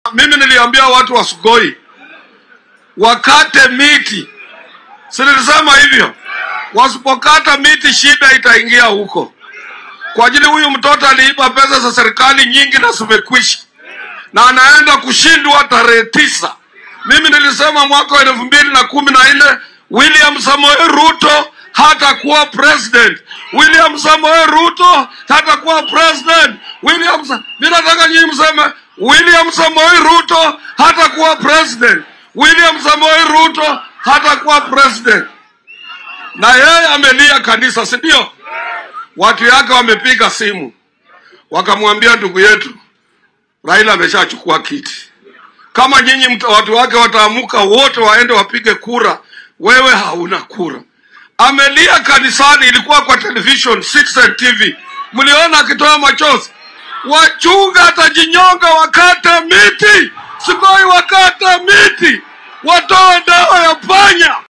Mimi niliambia watu wa Sugoi wakate miti, si nilisema hivyo? Wasipokata miti, shida itaingia huko, kwa ajili huyu mtoto aliiba pesa za serikali nyingi na zimekwisha, na anaenda kushindwa tarehe tisa. Mimi nilisema mwaka wa elfu mbili na kumi na nne William Samoei Ruto hatakuwa president. William Samoei Ruto hatakuwa president. William Sa... Mimi nataka nyinyi mseme William Samoei Ruto hatakuwa president. William Samoei Ruto hatakuwa president. Na yeye amelia kanisa, si ndio? Watu yake wamepiga simu wakamwambia, ndugu yetu Raila ameshachukua kiti. Kama nyinyi mta- watu wake wataamuka wote waende wapige kura, wewe hauna kura. Amelia kanisani, ilikuwa kwa television Citizen TV, mliona akitoa machozi. Wachunga atajinyonga, wakate miti, Sugoi wakate miti, watoe dawa ya panya.